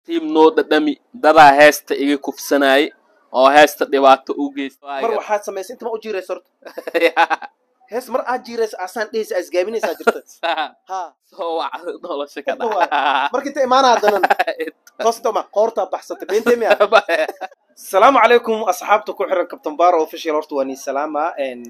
tiim noo dhadhami dadaa heesta iga kufsanaaye oo heesta dhibaato u geysta mar waxaad samaysay inta ma u jiiraysa horta hees mar aad jiiraysa asaan dhehaysa asgaabinaysaa jirta ha soo wacda nolosha ka Inta dhaca marka inta imaanaa danan toostama qoortaa baxsatay beentee miya asalaamu calaykum asxaabta ku xiran kabtan baaro official horta waa nii salaama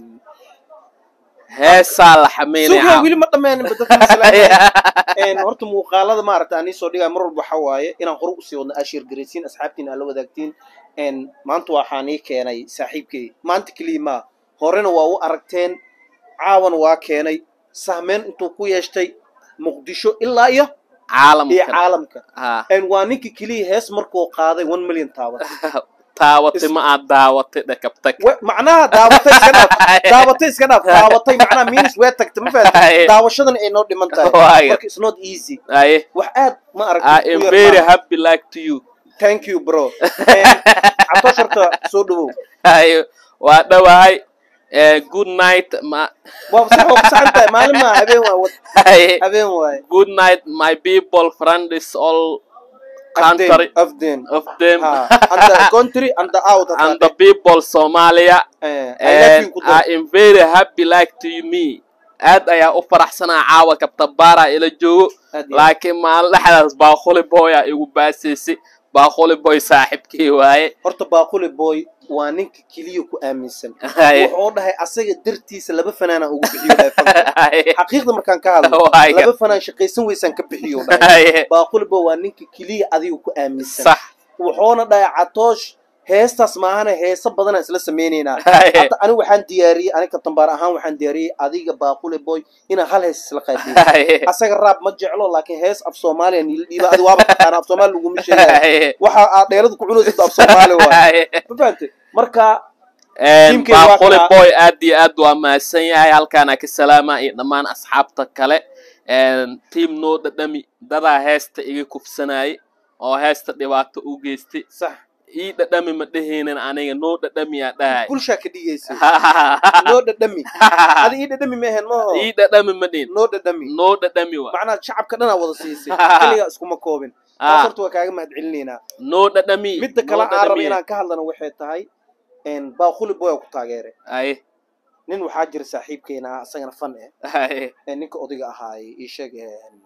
heesaa la sugaa xameynaya weli ma dhammaanin ba dadka salaama horta muuqaalada maaragta aan soo dhigaa mar walba waxa waaye inaan hore usii wadno ashir garaysiin asxaabtiin aan la wadaagtiin maanta waxaan ii keenay saaxiibkay maanta keliya maa horena waa u aragteen caawan waa keenay sahmeyn intuu ku yeeshtay muqdisho ilaa iyo iyo caalamka caalamka Ha. waa ninka keliya hees markuu qaaday one million taaban taawatay ma aad daawatay dhakabtag We- macnaha daawatay iska dhaaf daawatay iska dhaaf daawatay macnaha minis wee tagtay ma fahanti daawashadan ay noo dhiman tahay Waayo. marka it's not easy aye wax aad ma I aragtay am u yar very maaha. happy like to you thank you bro cabtoosh horta soo dhawow aye waa dhawahay Eh, good night ma waa sax oo ku saxan tahay maalin maa habeen waa wad aye habeen waaye good night my people friends all country of them of them ha and the country and the out and the people Somalia eh I love and you ku I am very happy like to me aad ayaa u faraxsanaa caawa kabtabaara ila joogo laakiin maalin dhexdaas baaquli boy aa igu baasaysay baaquli boy saaxiibkii waaye horta baaquli boy waa ninka keliya ku aaminsan Haye. wuxuu dhahay asaga dartiisa laba fanaana ugu bixiyo dhahay fanka Haye. xaqiiqda markaan ka hadlo Waayo. laba fanaan shaqaysan weysaan ka bixiyo dhahay Haye. baaquli boy waa ninka keliya adiga ku aaminsan sax wuxuuna dhahay catoosh heestaas maahana heesa badanaa isla samaynaynaa Haye. hadda anigu waxaan diyaariyey aniga kabtambaar ahaan waxaan diyaariyey adiga baaquli boy inaan hal hees isla qaadiyo Haye. asaga raab ma jeclo laakiin hees af soomaaliya niila dhiiba adi waaba taqaana af soomaali laguma sheegaya Haye. waxa aad dheelada ku cunaysid af soomaali waay Haye. ma fahantay marka Een, Teamkayga waa baaquli kaa- boy aad iyo aad waa mahadsan yahay halkaana ka salaama iyo dhammaan asxaabta kale Een, tiim noo dhadhami dadaa heesta iga kufsanaaye oo heesta dhibaato u geystay sax ii dhadhami ma dhehaynin aniga noo dhadhamiyaa dhahay bulshaa ka dhigaysa noo dhadhami adi ii dhadhami ma ahayn maho ii dhadhami ma dhihin noo dhadhami noo dhadhami wa macnaha shacabka dhanaa wada siisay keligaa iskuma koobin taas horta waa kaaga mahad celinaynaa noo dhadhami midda kale noo aan raba dhadhami. inaan ka hadlana waxay tahay baaquli boy ku taageeray Aye, nin waxaa jira saaxiibkeena ah asagana fan eh aye, ee ninka odayga ahaay ii sheeg een,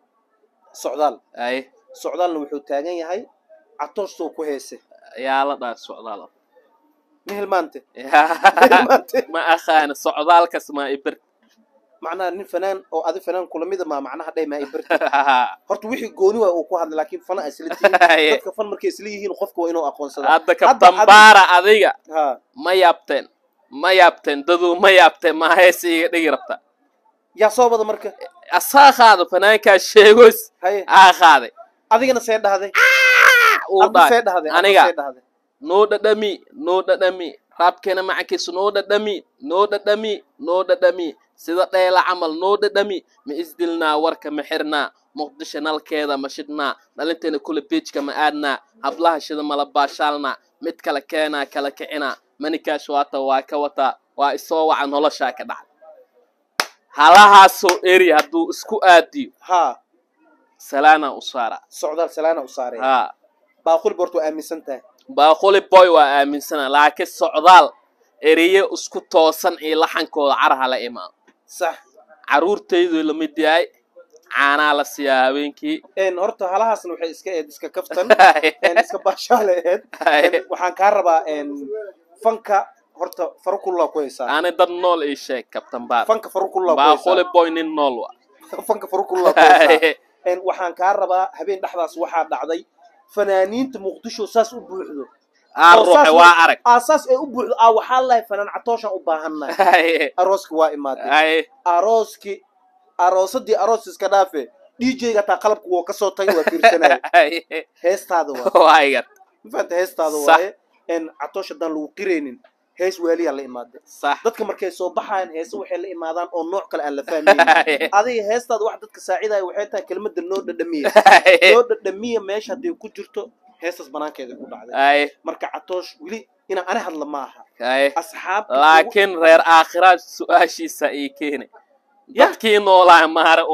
socdaal aye. socdaalna wuxuu taagan yahay catooshtuu ku heese yaa la dhaar socdaal ma hilmaante ma Yaa- hilmaante ma aqaana socdaalkas ma ibir macnaha nin fanaan oo adi fanaan kula mida maa macnaha dheh maa ibirta horta wixii gooni waay uu ku hadlay laakiin fana isla tihiin Aye. dadka fan markay isla yihiin qofka waa inuu aqoonsada hadda Hadda- kabtambaara adiga ha ma yaabteen ma yaabteen daduu ma yaabteen ma hees iga dhigi rabta yaa soo bada marka asaa qaada fanaankaa sheegos haye aa qaaday adigana see dhahday uu adna see dhahay dhahday aniga. adna see dhahday noo dhadhami noo dhadhami raabkeena macankiisu noo dhadhami noo dhadhami noo dhadhami sida dheela camal noo dhadhami ma isdilnaa warka ma xirnaa muqdisho nalkeeda ma shidhnaa dhalinteena kula beejka ma aadnaa hablaha shida mala baashaalnaa mid kale keenaa kala kicinaa manikaash waata waa ka wataa waa isoo waca noloshaa ka dhacda halahaasoo eri hadduu isku aadiyo ha salaanaa u saara socdaal salaana u saaray haa baaquli boort waa aaminsan tahay baaquli boy waa aaminsana laakiin socdaal ereye isku toosan iyo laxankooda caraha la imaado sax carruurtaydu la mid yahay caanaa la siiyaa habeenkii een horta halahaasna waxay iska eed iska kaftan een iska baashaale eed Een, waxaan kaa rabaa een fanka horta farukullaa ku haysaa ani dad nool ii sheeg kabtan baar fanka farukullaa ku baaquli haysaa boy nin nool wa fanka farukullaa ku haysaa een waxaan kaa rabaa habeen dhexdaas waxaa dhacday fanaaniinta muqdisho saas u buuxdo aa oo ruuxe saas waa u- arag aasaas ay u buuxdo aa waxaa lahay fanaan catooshaan u baahannahay arooski waa imaaday ay arooski aroosadii aroos iska dhaafe djga taa qalabka wuu ka soo tagay waa fiirsanaya heestaada waa waa igar ma fahanta heestaada Sax. waaye een catoosh haddaan lagu qiraynin hees waaliyaa la imaaday sax dadka markay soo baxayaan heese waxay la imaadaan oo nooc kale aan la fahmaynin adiga heestaada wax dadka saacidaya waxay tahay kelmadda noo dhadhamiya noo dhadhamiya meesha hadday ku jirto heestaas banaankeeda ku dhacday ay marka catoosh weli inaan ani hadla ma aha ay asxaabta laakiin reer aakhiraad su-aashiisa ii keenay Yah. dadkii noolaa maare ulaa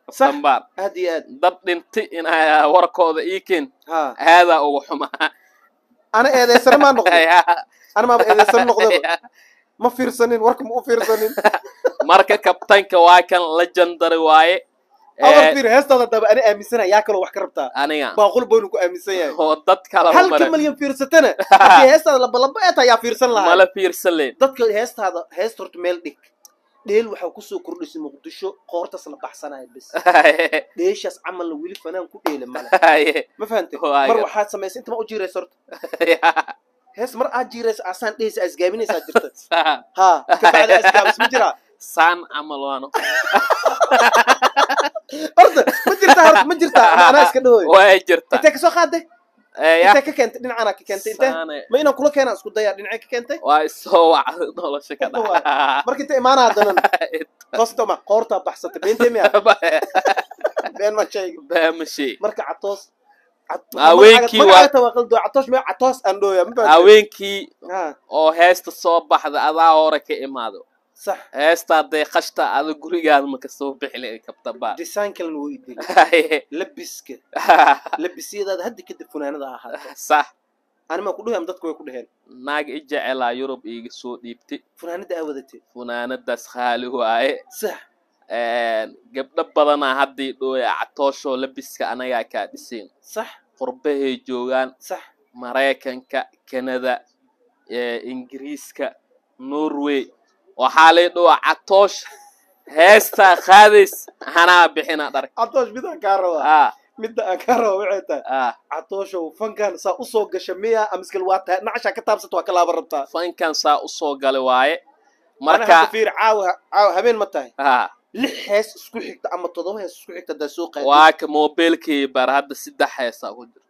Sax. sambaar aad iyo aad dad dhinti inay warkooda ii keen ha aadaa ugu xumaa ana eedeysana maa noqday ana maaba eedeysana noqdaba ma fiirsanin warka ma u fiirsanin marka kabtanka waa kan legendary waaye awar Eh, fiir heestaada daba ana aaminsanaya yaa kaloo wax ka rabtaa aniga baaqul boynu ku aaminsan yahay oo dad kala halka mara malyan fiirsatana haddii heestaada labalaba ee tahay yaa fiirsan lahaa mala fiirsan leen dadka heestaada heesta horta meel dhig dheel waxaa kusoo kordhisay muqdisho qoortaas la baxsanaya bes dheeshaas camalna weli fanaan ku dheela male ma fahantay Waayo. mar waxaad samaysay inta ma u jiiraysa horta hees mar aad jiiraysa asaan dhehaysa asgaabinaysaa jirta ha kabacdi asgaabis ma jiraa saan camal waano horta ma jirtaa horta ma jirtaa ama anaa iska dhahooy way jirta intee kasoo qaadday Eh, ya, intee ka keentay dhinacana ka keentay intee saane. ma inaan kula keenaan isku dayaa dhinacee ka keentay waa isoo wacda nolosha ka Horta dhaca marka inta imaana haddanan toostoma qoortaa baxsatay beentee miya been ma sheegi baamashi marka catoos Haweenkii waa- waa catoos mee catoos aan dhooya ma fahantay haweenkii ha oo heesta soo baxda adaa hore ka imaado sax heesta hadday qashta ada gurigaada maka soo bixi lahayd kabtabaa design kalena wuu idil labiska labisyadaada hadda kadib funaanada ahaata sax anima ku dhahayam dadku way ku dhaheen naag i jecelaa yurub iiga soo dhiibtay funaanada aa wadatay funaanadaas khaali waaye sax gabdho badanaa haddii dhooya catooshoo labiska anagaa kaa dhisayn sax qurbahay joogaan sax maraykanka kanada eh, ingiriiska norway waxaa lay dhowa catoosh heestaa qaadays hanaa bixina dharka catoosh midaan kaa rabaa ah midda aan kaa rabaa waxay tahay ah catooshow fankan saa usoo gasha miya amiskal waa tahay nacashaa ka taabsata waa ka laaba rabtaa fankan saa usoo galay waaye marka marka fiir caawa caawa habeen ma tahay ah lix hees isku xigta ama toddoba hees isku xigta haddaa soo qaadid waa ka mobilkii bar hadda saddex heesaa ku jira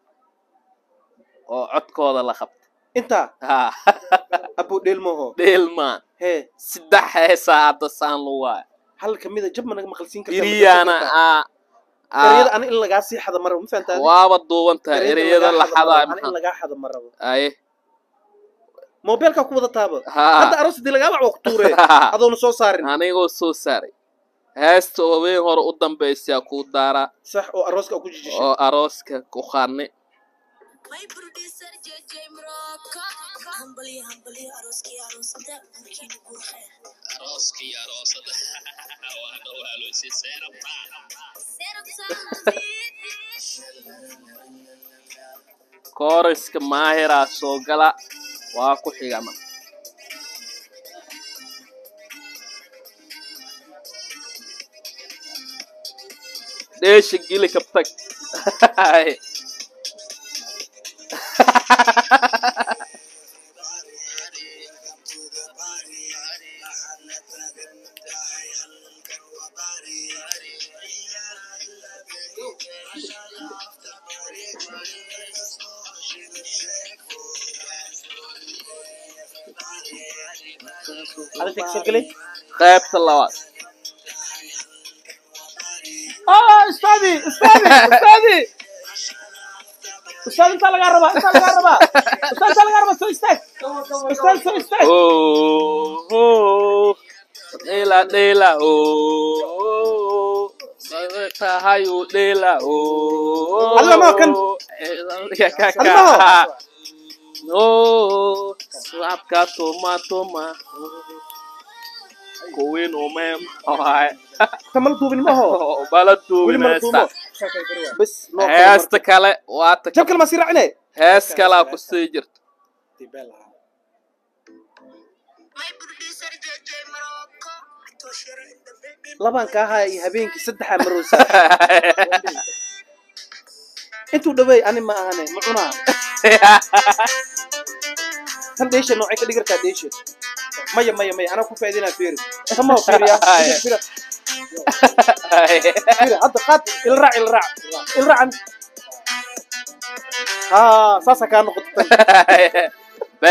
oo codkooda la qabta intaa ah abo dheelmaho dheelmaan hee saddex heesaa hadda saan lu waaya hal kamida jab ma naga maqalsiin kartaa iriyaana ah ereyada ah ana in lagaa sii xada ma rabo ma fahantaa waaba duuban tahay ereyada la xadaa ana in lagaa xada ma rabo aye mobilkaa ku wada taaba ha hadda aroos hadii lagaa wac waa ku tuure adoona soo saarin anigoo soo saaray heesta habeen hore u dambaysaa kuu daaraa sax oo arooska aa ku jijisha oo arooska ku qaadne My producer JJ Morocco. Humbly, humbly, aroski, arosada, burkina burkhair. arooskii aroosada waa dhowaaloosi seerabtaan Serap sama kooriska maahiraa soo gala waa ku xigama dheesha gili kabtag adinta kasoo gelay qaybta labaad ah ustaadi ustaadi ustaadi ustaad intaa lagaa rabaa intaa lagaa rabaa ustaad intaa lagaa rabaa soo istaag ustaad soo istaag Oh, oh, dhela dhela oh, tahayu dhela oh. Alla ma kan. Ya ka Alla ka. ma. Oh, swapka toma toma. Kuwin umem. Hai. tamal duubin maho Bala weli mala duubinaysta. duubo bes noo kale Heesta kale waa ta jab kale maa sii raacine hees kalaa ku sii jirta. My producer JJ Morocco. Toshira in the building. labaan kaa haya iyo habeenkii saddexaa maroosa intuu dhaweey ani ma ahane ma cunaa tan dheesha noocay ka dhigartaa dheesha maya maya maya anaa ku faa'iidinaa fiiri tamaho fiiriya fiiri fiiri hadda qaad ila raac ila raac ila raacan haa saasaa kaa noqota tan Be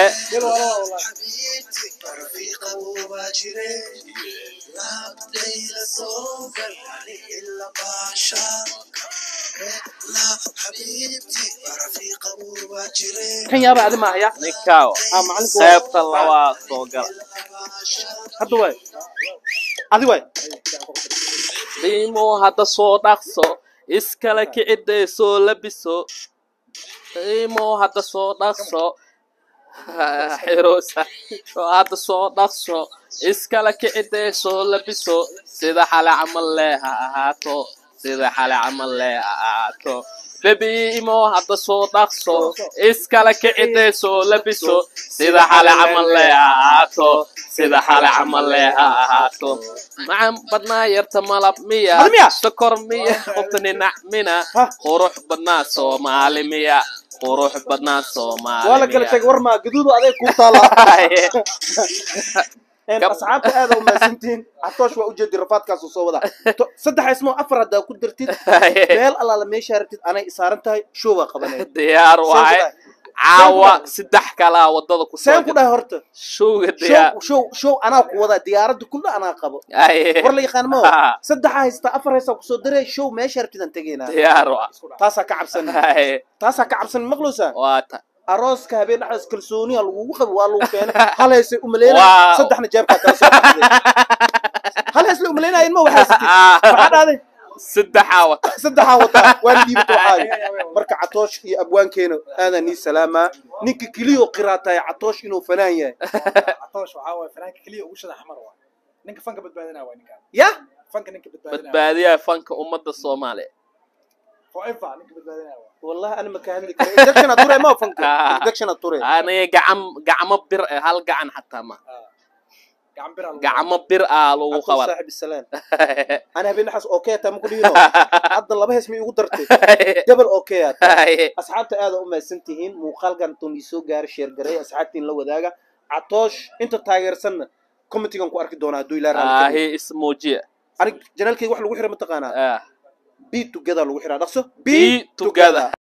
kan yaaba adi maahaya ninkaawa haa macalinka waa- seebta labaa soo gala hadda waay adi waay qiimo hadda soo dhaqso iskala kicidee soo labiso qiimo hadda soo dhaqso xirosa oo hadda soo dhaqso iskala kicidee soo labiso sida xale camal lee ha ahaato sida xale camal lee ha ahaato bebiimo hadda soo dhaqso iskala kicidee soo labiso sida xale camal lee ha ahaato sida xale camal lee ha ahaato macan badnaa yarta malab miya Hal miya? sokor miya qofta ninac mina Ha? qurux badnaa soomaali miya qurux badnaa soomaali waa la kala miya. tegay war maa gaduudu adeeg kuu taala Een, Gab- asxaabta aad u mahadsantihiin catoosh waa ujeedi rafaadkaasuu soo wada To- saddex ismoo afar haddaa ku dartid meel allaala meeshaa rabtid anay isaaran tahay show baa qabanaya diyaar waaye caawa saddex kalaa wadada ku soo seen ku dhahay horta showga diyaar show show show anaa ku wada diyaaradda kulla anaa qabo Aye. war la yaqaan ma Ha. saddexaa haystaa afar haystaa kusoo daray show meeshaa rabtid aan tegaynaa diyaar waa taasaa ka cabsan Aye. taasaa ka cabsan maqlowsaa waa ta arooska habeen dhexdaas kalsooniya lagugu qabo waa lagu keenay hal haysay umaleyna Wow. saddexna jeebkaa kala soo baxday hal haysla umaleynaayeen ma waxaysatid maxaa dhahday saddexaa wata saddexaa wataa waan dhiibta waxaaga marka catoosh iyo abwaankeena aadaa nii salaamaa ninka keliyoo qiraataay catoosh inuu fanaan yahay عطوش وعاوي فرانك كليه وش احمر واحد نينك فانك بدبادنا وين كان ya فانك نينك بدبادنا badbaadiyaha fanka ummadda soomaaliya فايفا نينك بدبادنا wallahi ana maka hadli kara injectiona ture ma fanka injectiona ture aniga gacam gacmo bir eh, hal gacan xataa ma قاعد بير gacmo bir ah lagu catoosh qaban saaxib isalaam ana habeen dhexaas okay taa maku dhiino hadda laba hees ma igu dartay gabal okay aa asxaabta aada u mahadsan tihiin muuqaalkan intuu nii soo gaaray sheer garay asxaabtiin la wadaaga catoosh inta taageersanna commentigan ku arki doonaa hadduu ilaa raali ahi ismuujiya anig janaalkeyga wax lagu xira mataqaanaa Ah. be together lagu xiraa dhaqso Be together.